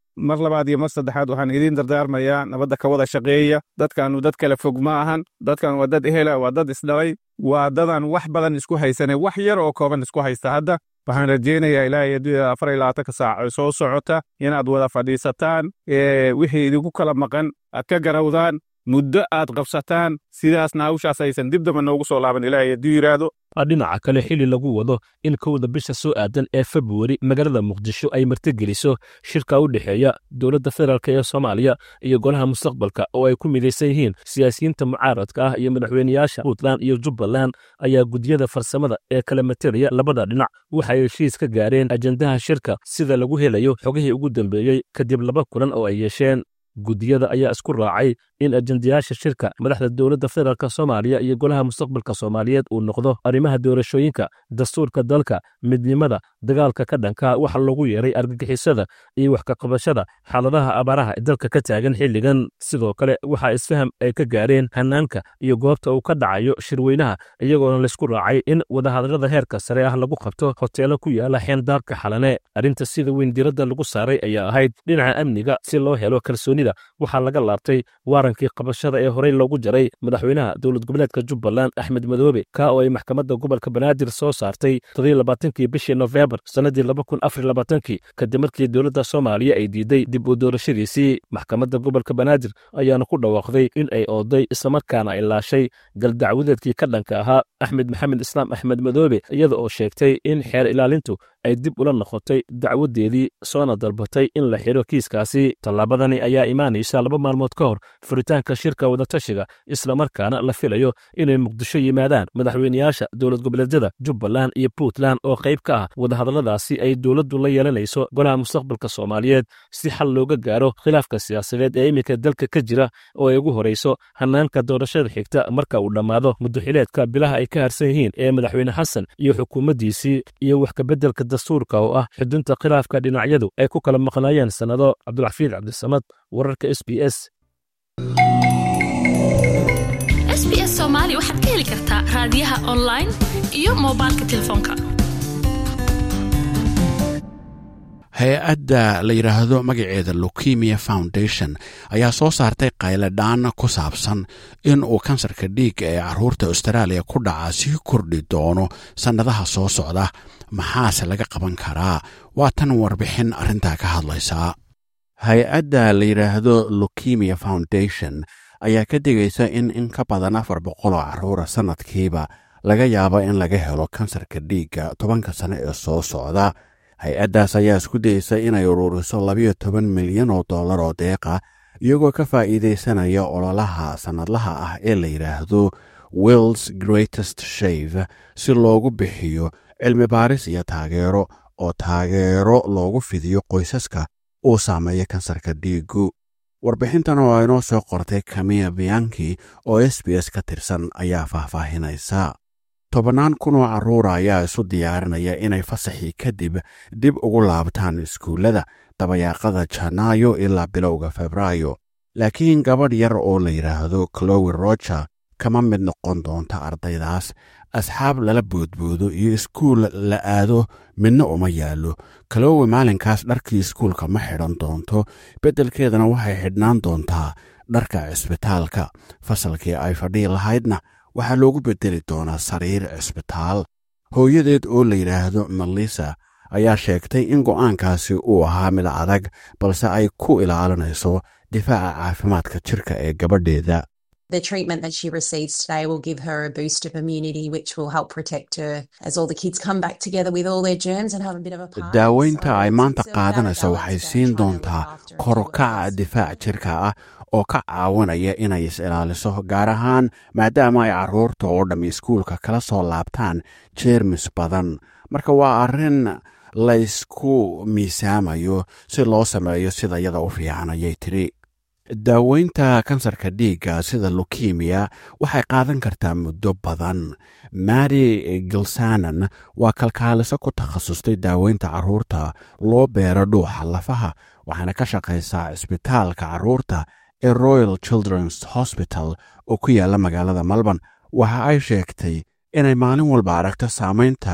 mar labaad iyo mar saddexaad waxaan idiin dardaarmayaa nabadda ka wada shaqeeya dadkaanu dad kale fog ma ahan dadkan waa dad ehela waa dad isdhalay waa dadan wax badan isku haysane wax yar oo kooban isku haysta hadda waxaan rajaynayaa ilaahay adduunyada afar iyo labaatanka saac oo soo socota inaad wada fadhiisataan wixii idinku kala maqan aad ka garawdaan muddo aad qabsataan sidaasna hawshaas aysan dib damba noogu soo laaban ilaahay hadduu yidhaahdo dhinaca kale xili lagu wado in kowda bisha soo aadan ee februari magaalada muqdisho ay martigeliso shirka u dhexeeya dowladda federaalk ee soomaaliya iyo golaha mustaqbalka oo ay ku midaysan yihiin siyaasiyiinta mucaaradka ah iyo madaxweyneyaasha puntland iyo jubbaland ayaa gudiyada farsamada ee kala materaya labada dhinac waxay heshiis ka gaareen ajendaha shirka sida lagu helayo xogihii ugu dambeeyey kadib laba kulan oo ay yeesheen gudiyada ayaa isku raacay in ajendayaasha shirka madaxda dowladda federaalk soomaaliya iyo golaha mustaqbalka soomaaliyeed uu noqdo arrimaha doorashooyinka dastuurka dalka midnimada dagaalka ka dhanka waxa loogu yeeray argagixisada iyo wax kaqabashada xaaladaha abaaraha ee dalka ka taagan xilligan sidoo kale waxaa isfaham ay ka gaareen hanaanka iyo goobta uu ka dhacayo shirweynaha iyagoona laysku raacay in wadahadallada heerka sare ah lagu qabto hoteelo ku yaala xeendaabka xalane arrinta sida weyn diradda lagu saaray ayaa ahayd dhinaca amniga si loo helo kalsoonida waxaa laga laabtay waarankii qabashada ee horey loogu jaray madaxweynaha dowlad goboleedka jubbaland axmed madoobe ka oo ay maxkamadda gobolka banaadir soo saartay todobaatankii bishii nofembar sannadii labakunafarlabaatankii kadib markii dowladda soomaaliya ay diiday dib u doorashadiisii maxkamadda gobolka banaadir ayaana ku dhawaaqday in ay ooday islamarkaana ay laashay galdacwadeedkii ka dhanka ahaa axmed maxamed islaam axmed madoobe iyada oo sheegtay in xeer ilaalintu ay dib ula noqotay dacwadeedii soona dalbatay in la xidho kiiskaasi tallaabadani ayaa imaanaysa laba maalmood ka hor furitaanka shirka wadatashiga islamarkaana la filayo inay muqdisho yimaadaan madaxweyneyaasha dowlad goboleedyada jubbaland iyo puntland oo qayb ka ah wadahadalladaasi ay dowladdu la yeelanayso golaha mustaqbalka soomaaliyeed si xal looga gaaro khilaafka siyaasadeed ee iminka dalka ka jira oo ay ugu horayso hanaanka doorashada xigta marka uu dhammaado muddoxileedka bilaha ay ka harsan yihiin ee madaxweyne xasan iyo xukuumaddiisii iyo wax kabeddelka dastuurka oo ah xudunta khilaafka dhinacyadu ay ku kala maqnaayeen sannado cabdulxafiid cabdisamad wararka s b s s b s soomaali waxaad ka heli kartaa raadiyaha online iyo moobilka telefoonka hay-adda la yidhaahdo magaceeda lukemia foundation ayaa soo saartay qayladhaan ku saabsan in uu kansarka dhiigga ee caruurta austraaliya ku dhaca sii kordhi doono sannadaha soo socda maxaase laga qaban karaa waa tan warbixin arrintaa ka hadlaysaa hay-adda la yidhaahdo lukemia foundation ayaa ka digaysa in in ka badan afar boqol oo carruura sannadkiiba laga yaabo in laga helo kansarka dhiigga tobanka sane ee soo socda hay-addaas ayaa isku dayeysa inay ururiso labayo toban milyan oo dollar oo deeqa iyagoo ka faa'iidaysanaya ololaha sannadlaha ah ee la yidhaahdo wills greatest shave si loogu bixiyo cilmi baaris iyo taageero oo taageero loogu fidiyo qoysaska uu saameeya kansarka dhiiggu warbixintan oo aynoo soo qortay kamiya biyanki oo s b s ka tirsan ayaa faahfaahinaysa tobannaan kun oo carruura ayaa isu diyaarinaya inay fasaxii kadib dib ugu laabtaan iskuullada dabayaaqada janaayo ilaa bilowga febraayo laakiin gabadh yar oo la yidhaahdo clowi roger kama mid noqon doonta ardaydaas asxaab lala boodboodo iyo iskuul la aado midna uma yaallo clowi maalinkaas dharkii iskuulka ma xidhan doonto beddelkeedana waxay xidhnaan doontaa dharka cisbitaalka fasalkii ay fadhii lahaydna waxaa loogu beddeli doonaa sariir cisbitaal hooyadeed oo la yidhaahdo melissa ayaa sheegtay in go'aankaasi uu ahaa mid adag balse ay ku ilaalinayso difaaca caafimaadka jirka ee gabadheeda The treatment that she receives today will give her a boost of immunity, which will help protect her as all the kids come back together with all their germs and have a bit of a party. daaweynta ay maanta qaadanayso waxay siin doontaa korokaca difaac jirka ah oo ka caawinaya inay is-ilaaliso gaar ahaan maadaama ay carruurta oo dhamm iskuulka kala soo laabtaan jeermis badan marka waa arrin laysku miisaamayo si loo sameeyo sida yada u fiican ayay tidhi daaweynta kansarka dhiigga sida lukemiya waxay qaadan kartaa muddo badan mary gilsanan waa kalkaaliso ku takhasustay daaweynta carruurta loo beero dhuuxa lafaha waxaana ka shaqaysaa cisbitaalka carruurta ee royal children's hosbital oo ku yaalla magaalada melbourne waxa ay sheegtay inay maalin walba aragto saamaynta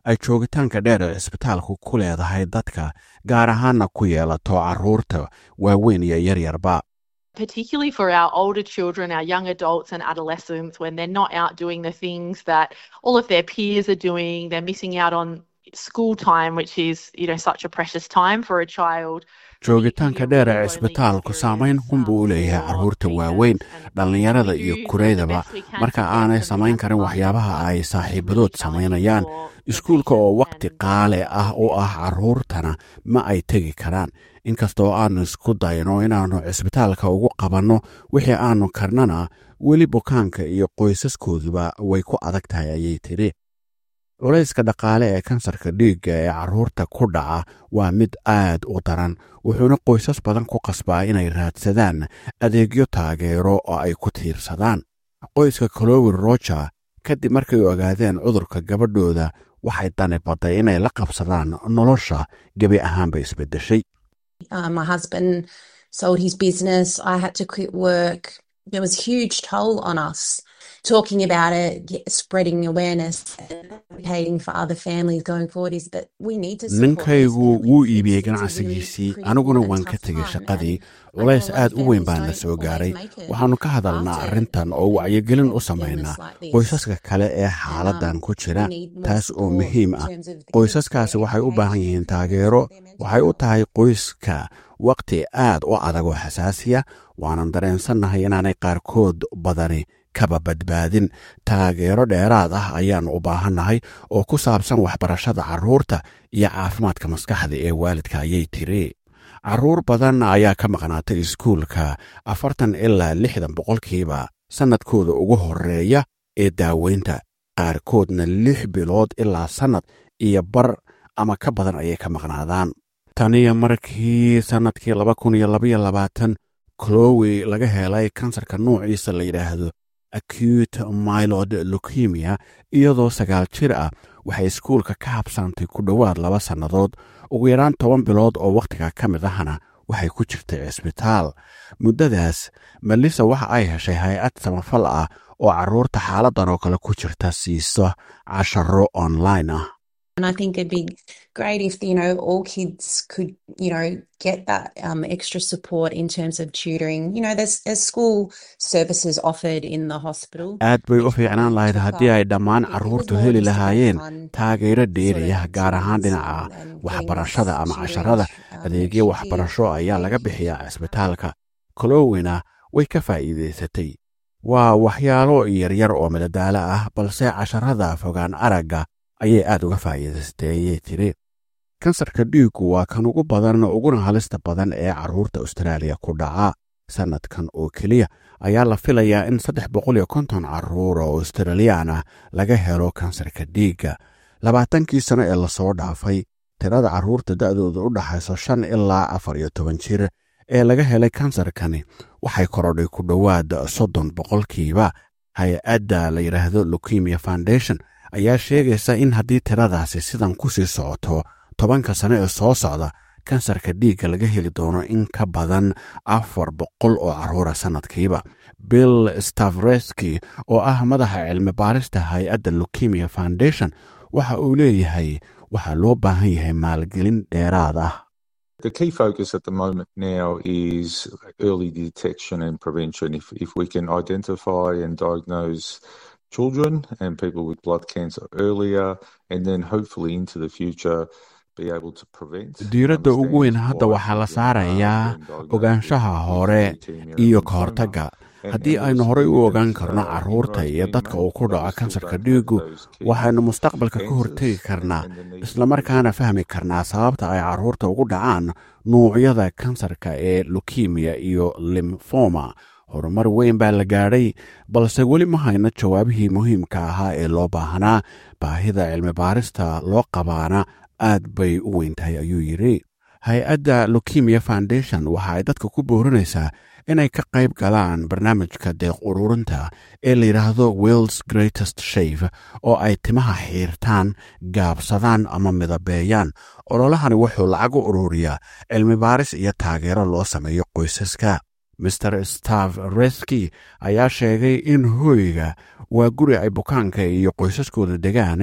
ay joogitaanka dheer ee cisbitaalku ku leedahay dadka gaar ahaanna ku yeelato carruurta waaweyn iyo yaryarba particularly for our older children, our young adults and adolescents, when they're not out doing the things that all of their peers are doing, they're missing out on school time, which is, you know, such a precious time for a child. joogitaanka dheer ee cisbitaalku saamayn xun buu u leeyahay carruurta waaweyn dhallinyarada iyo kureydaba marka aanay samayn karin waxyaabaha ay saaxiibadood samaynayaan iskuulka oo wakhti qaale ah u ah carruurtana ma ay tegi karaan inkastoo aannu isku dayno inaannu cisbitaalka ugu qabanno wixii aannu karnana weli bukaanka iyo qoysaskooduba way ku adag tahay ayay tidhi culayska dhaqaale ee kansarka dhiigga ee carruurta ku dhaca waa mid aad u daran wuxuuna qoysas badan ku qasbaa inay raadsadaan adeegyo taageero oo ay ku tiirsadaan qoyska colowi roger kadib markay ogaadeen cudurka gabadhooda waxay dani badday inay la qabsadaan nolosha gebi ahaanba isbeddeshay Uh, my husband sold his business. I had to quit work. There was a huge toll on us. Talking about it, get, spreading awareness, advocating for other families going forward is that we need to support ninkaygu wuu iibiyey ganacsigiisii aniguna waan ka tegay shaqadii culays aad u weyn baan la soo gaaray waxaannu ka hadalnaa arrintan oo wacyigelin u samaynaa qoysaska kale ee xaaladdan ku jira taas oo muhiim ah qoysaskaasi waxay u baahan yihiin taageero waxay u tahay qoyska wakhti aad u adag oo xasaasiya waanan dareensannahay inaanay qaarkood badani kaba badbaadin taageero dheeraad ah ayaannu u baahannahay oo ku saabsan waxbarashada carruurta iyo caafimaadka maskaxda ee waalidka ayay tiri carruur badan ayaa ka maqnaatay iskuulka afartan ilaa lixdan boqolkiiba sannadkooda ugu horreeya ee daaweynta qaarkoodna lix bilood ilaa sannad iyo bar ama ka badan ayay ka maqnaadaan taniyo markii sannadkii laba kun iyo labaiyo labaatan clowi laga helay kansarka nuuciisa la yidhaahdo acute milod leukemia iyadoo sagaal jir ah waxay iskuulka ka habsaantay ku dhowaad laba sannadood ugu yaraan toban bilood oo wakhtiga ka mid ahna waxay ku jirtay cisbitaal muddadaas melissa waxa ay heshay hay-ad samafal ah oo carruurta xaaladdan oo kale ku jirta siiso casharo online ah And I think it'd be great if, you know, all kids could, you know, get that um, extra support in terms of tutoring. You know, there's, there's school services offered in the hospital. aad bay u fiicnaan lahayd haddii ay dhammaan carruurtu heli lahaayeen taageero dheeriyah gaar ahaan dhinaca waxbarashada ama casharada adeegyo waxbarasho ayaa laga bixiyaa cisbitaalka kolowina way ka faa'iidaysatay waa waxyaalo yaryar oo madadaalo ah balse casharada fogaan aragga ayay aad uga faa'iidaystay ayay tiri kansarka dhiiggu waa kan ugu badan uguna halista badan ee carruurta austraaliya ku dhaca sannadkan oo keliya ayaa la filayaa in saddex boqol iyo konton carruur oo australiyaan ah laga helo kansarka dhiigga labaatankii sano ee lasoo dhaafay tirada carruurta da'dooda u dhaxayso shan ilaa afar iyo toban jir ee laga helay kansarkani waxay korodhay ku dhowaad soddon boqolkiiba hay-adda la yidhaahdo leukemia foundation ayaa sheegaysa in haddii tiradaasi sidan ku sii socoto tobanka sano ee soo socda kansarka dhiigga laga heli doono in ka badan afar boqol oo carruura sannadkiiba bill stavreski oo ah madaxa cilmi baarista hay-adda leukemia foundation waxa uu leeyahay waxaa loo baahan yahay maalgelin dheeraad ah The key focus at the moment now is early detection and prevention. If, if we can identify and diagnose children and people with blood cancer earlier, and then hopefully into the future be able to prevent. diiradda ugu weyn hadda waxaa la saarayaa ogaanshaha hore iyo ka hortagga haddii aynu horey u ogaan karno carruurta iyo dadka uu ku dhaco kansarka dhiiggu waxaynu mustaqbalka ka hortegi karnaa islamarkaana fahmi karnaa sababta ay carruurta ugu dhacaan nuucyada kansarka ee lukemiya iyo limfoma horumar weyn baa la gaadhay balse weli ma hayno jawaabihii muhiimka ahaa ee loo baahnaa baahida cilmi baarista loo qabaana aad bay u weyn tahay ayuu yidhi hay-adda leukemia foundation waxa ay dadka ku boorinaysaa inay ka qayb galaan barnaamijka deeq ururinta ee la yidhaahdo wills greatest shave oo ay timaha xiirtaan gaabsadaan ama midabeeyaan ololahani wuxuu lacag u ururiyaa cilmi baaris iyo taageero loo sameeyo qoysaska master stav reski ayaa sheegay in hooyga waa guri ay bukaanka iyo qoysaskooda degaan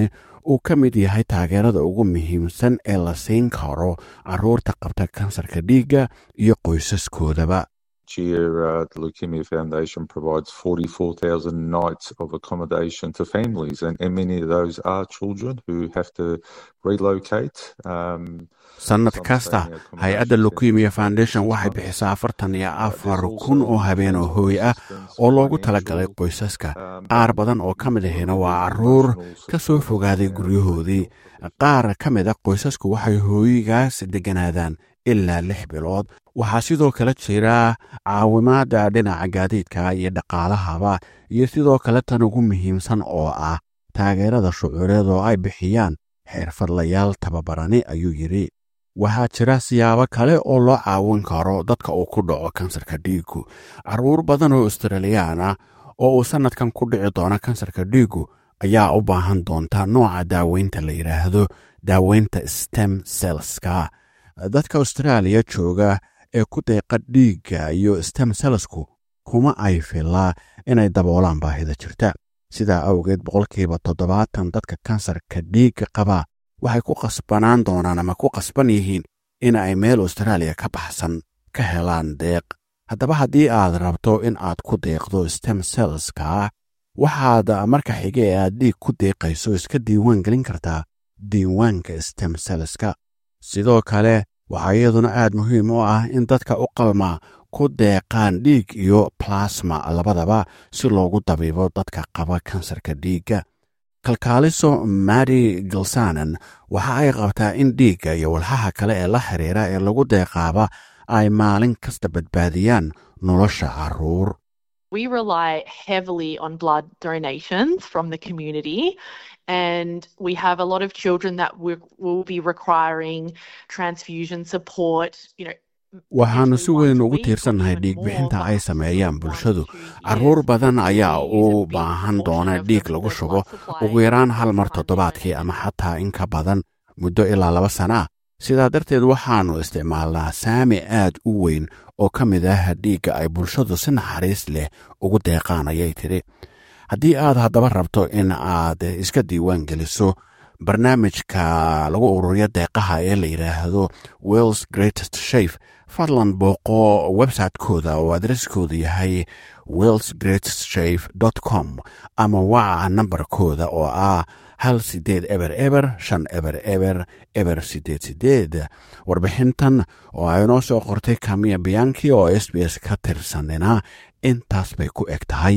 uu ka mid yahay taageerada ugu muhiimsan ee la siin karo carruurta qabta kansarka dhiigga iyo qoysaskoodaba year, uh, the Leukemia Foundation provides 44,000 nights of accommodation to families, and, and many of those are children who have to relocate. Um, sannad kasta hay-adda leukemia foundation waxay bixisaa afartan iyo afar kun oo habeen oo hooy ah oo loogu talagalay qoysaska qaar badan oo ka mid ahina waa caruur ka soo fogaaday guryahoodii qaar ka mid a qoysasku waxay hooyigaas degganaadaan ilaa lix bilood waxaa sidoo kale jira caawimaada dhinaca gaadiidka iyo dhaqaalahaba iyo sidoo kale tan ugu muhiimsan oo ah taageerada shucuureed oo ay bixiyaan xirfadlayaal tababarani ayuu yidhi waxaa jira siyaabo kale oo loo caawin karo dadka uu ku dhaco kansarka dhiiggu carruur badan oo australiyaan ah oo uu sannadkan ku dhici doono kansarka dhiiggu ayaa u baahan doonta nooca daaweynta la yidhaahdo daaweynta stem selska dadka austraaliya jooga ee ku deeqa dhiigga iyo stem selsku kuma ay filaa inay daboolaan baahida jirta sidaa awgeed boqolkiiba toddobaatan dadka kansarka dhiigga qaba waxay ku qasbanaan doonaan ama ku qasban yihiin in ay meel austraaliya ka baxsan ka helaan deeq haddaba haddii aad rabto in aad ku deeqdo stem selska waxaad marka xige ee aad dhiig ku deeqayso iska diiwaan gelin kartaa diiwaanka stem selska sidoo kale waxaa iyaduna aad muhiim u ah in dadka u qalma ku deeqaan dhiig iyo plasma labadaba si loogu dabiibo dadka qaba kansarka dhiigga kalkaaliso mari galsanan waxa ay qabtaa in dhiigga iyo walxaha kale ee la xiriira ee lagu deeqaaba ay maalin kasta badbaadiyaan nolosha carruur We rely heavily on blood donations from the community, and we have a lot of children that will, will be requiring transfusion support. You know, waxaannu si weyn ugu tiirsannahay dhiigbixinta ay sameeyaan bulshadu carruur badan ayaa u baahan doona dhiig lagu shubo ugu yaraan hal mar toddobaadkii ama xataa in ka badan muddo ilaa laba sana ah sidaa darteed waxaannu isticmaalnaa saami aad u weyn oo ka mid ah dhiigga ay bulshadu si naxariis leh ugu deeqaan ayay tidhi haddii aad haddaba rabto in aad iska diiwaan geliso barnaamijka lagu ururiyo deeqaha ee la yidhaahdo wells greatest shaf fadlan booqo website-kooda oo adreskooda yahay wells greatest shaf com ama waca nambarkooda oo ah hal sideed eber eber shan eber eber eber sideed sideed warbixintan oo ay noo soo qortay kamiya biyanki oo s b s ka tirsanina intaas bay ku eg tahay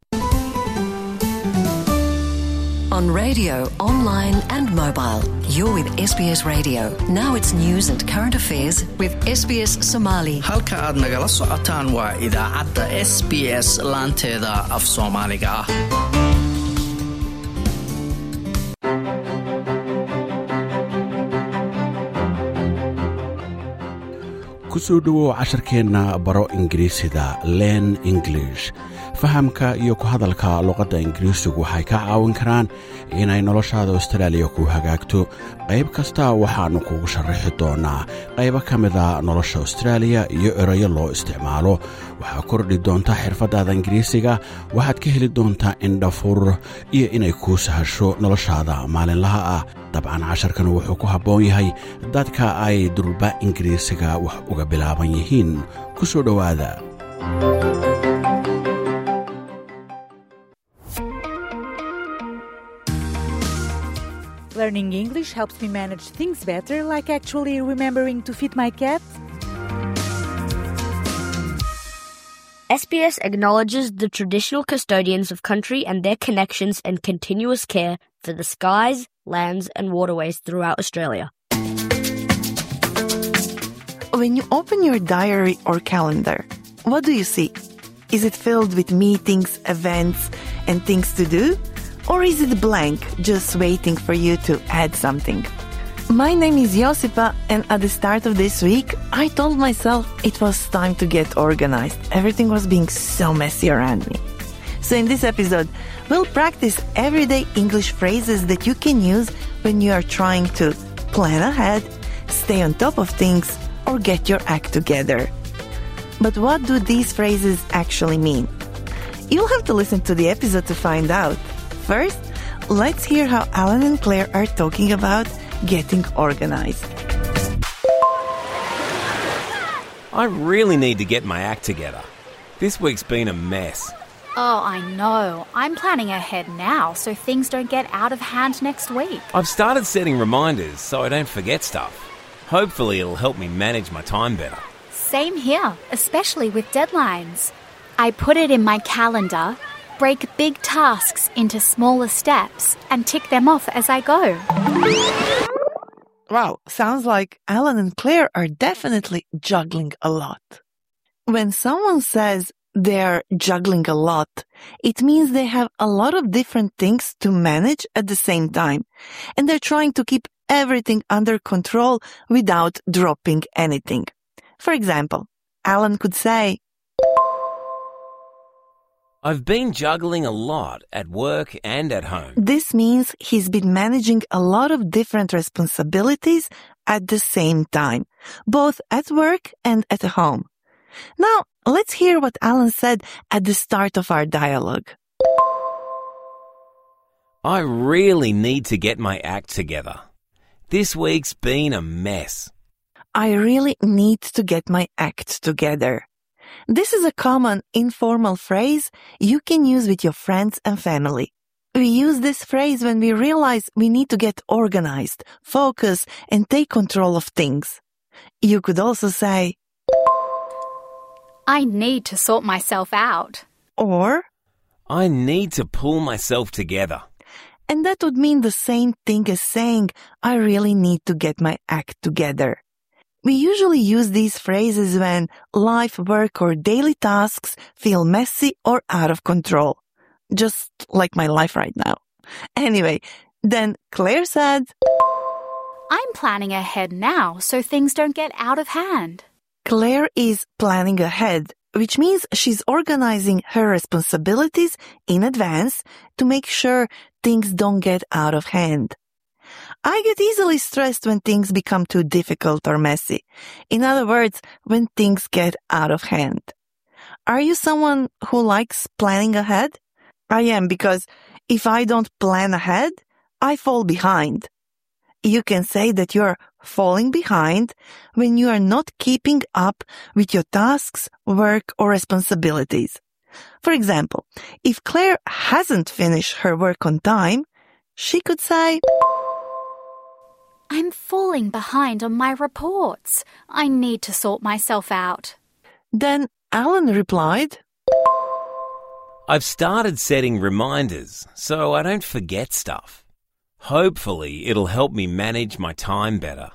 On radio, online, and mobile, you're with SBS Radio. Now it's news and current affairs with SBS Somali. halka aad nagala socotaan waa idaacadda s b s laanteeda af soomaaliga ah ku soo dhowow casharkeenna baro ingiriisida len english fahamka iyo ku hadalka luqadda ingiriisigu waxay ka caawin karaan inay noloshaada austraaliya ku hagaagto qayb kasta waxaannu kugu sharaxi doonnaa qaybo ka mida nolosha austraaliya iyo erayo loo isticmaalo waxaa kordhi doonta xirfaddaada ingiriisiga waxaad ka heli doontaa indhafur iyo inay kuu sahasho noloshaada maalinlaha ah dabcan casharkan wuxuu ku habboon yahay dadka ay durba ingiriisiga wax uga bilaaban yihiin ku soo dhowaada Learning English helps me manage things better, like actually remembering to feed my cat. SBS acknowledges the traditional custodians of country and their connections and continuous care for the skies, lands, and waterways throughout Australia. When you open your diary or calendar, what do you see? Is it filled with meetings, events, and things to do? Or is it blank, just waiting for you to add something? My name is Josipa, and at the start of this week, I told myself it was time to get organized. Everything was being so messy around me. So, in this episode, we'll practice everyday English phrases that you can use when you are trying to plan ahead, stay on top of things, or get your act together. But what do these phrases actually mean? You'll have to listen to the episode to find out. First, let's hear how Alan and Claire are talking about getting organized. I really need to get my act together. This week's been a mess. Oh, I know. I'm planning ahead now so things don't get out of hand next week. I've started setting reminders so I don't forget stuff. Hopefully, it'll help me manage my time better. Same here, especially with deadlines. I put it in my calendar, break big tasks into smaller steps, and tick them off as I go. Wow, sounds like Alan and Claire are definitely juggling a lot. When someone says they're juggling a lot, it means they have a lot of different things to manage at the same time, and they're trying to keep everything under control without dropping anything. For example, Alan could say, I've been juggling a lot at work and at home. This means he's been managing a lot of different responsibilities at the same time, both at work and at home. Now, let's hear what Alan said at the start of our dialogue. I really need to get my act together. This week's been a mess. I really need to get my act together. This is a common informal phrase you can use with your friends and family. We use this phrase when we realize we need to get organized, focus, and take control of things. You could also say, I need to sort myself out. Or, I need to pull myself together. And that would mean the same thing as saying, I really need to get my act together. We usually use these phrases when life, work, or daily tasks feel messy or out of control. Just like my life right now. Anyway, then Claire said, I'm planning ahead now so things don't get out of hand. Claire is planning ahead, which means she's organizing her responsibilities in advance to make sure things don't get out of hand. I get easily stressed when things become too difficult or messy. In other words, when things get out of hand. Are you someone who likes planning ahead? I am because if I don't plan ahead, I fall behind. You can say that you're falling behind when you are not keeping up with your tasks, work, or responsibilities. For example, if Claire hasn't finished her work on time, she could say, I'm falling behind on my reports. I need to sort myself out. Then Alan replied, I've started setting reminders so I don't forget stuff. Hopefully, it'll help me manage my time better.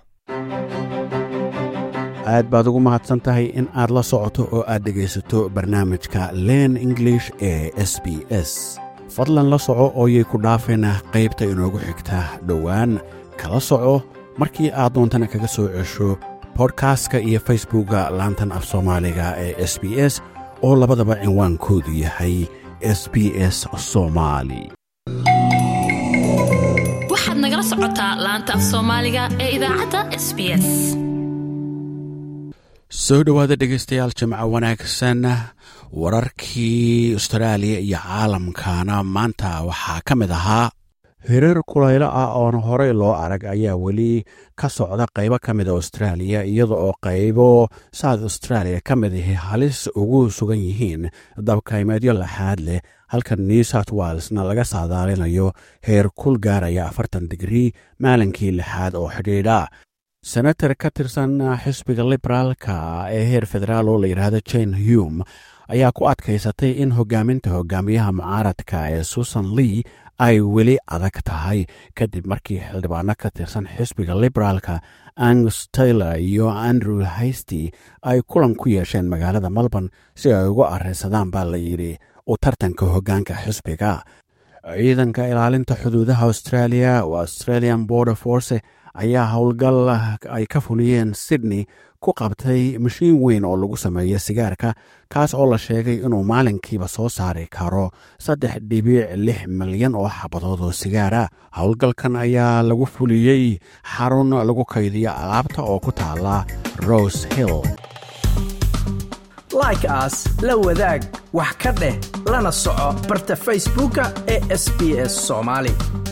aad baad ugu mahadsan tahay in aad la socoto oo aad dhegaysato barnaamijka len english ee s b s fadlan la soco ooyay ku dhaafayna qaybta inoogu xigta dhowaan kala soco markii aad doontana kaga soo cesho bodkastka iyo facebookga laantan af soomaaliga ee s b s oo labadaba cinwaankoodu yahay s b s somaali waxaad nagala socotaa laanta af soomaaliga ee idaacadda s b s soo dhowaada dhegaystayaal jimco wanaagsan wararkii austraaliya iyo caalamkana maanta waxaa ka mid ahaa hirar kulaylo ah oon horey loo arag ayaa weli ka socda qaybo ka mida austraaliya iyada oo qaybo south australia ka mid ahi halis ugu sugan yihiin dabkaymeedyo laxaad leh halka new south walesna laga saadaalinayo heer kul gaaraya afartan digrii maalinkii lixaad oo xidhiidha senator ka tirsan xisbiga liberaalka ee heer federaal oo la yidhaahdo jane hume ayaa ku adkaysatay in hogaaminta hogaamiyaha mucaaradka ee susan lee ay weli adag tahay kadib markii xildhibaano ka tirsan xisbiga liberaalka angus taylor iyo andrew haysty ay kulan ku yeesheen magaalada melbourne si ay ugu areysadaan baa la yidhi u tartanka hoggaanka xisbiga ciidanka ilaalinta xuduudaha australia oo australian border force ayaa howlgal ay ka fuliyeen sydney ku qabtay mashiin weyn oo lagu sameeyo sigaarka kaas oo la sheegay inuu maalinkiiba soo saari karo saddex dhibic lix milyan oo xabadood oo sigaara howlgalkan ayaa lagu fuliyey xarun lagu kaydiyo alaabta oo ku taala rose hill like aas la wadaag wax ka dheh lana soco barta facebooka ee sb s soomaali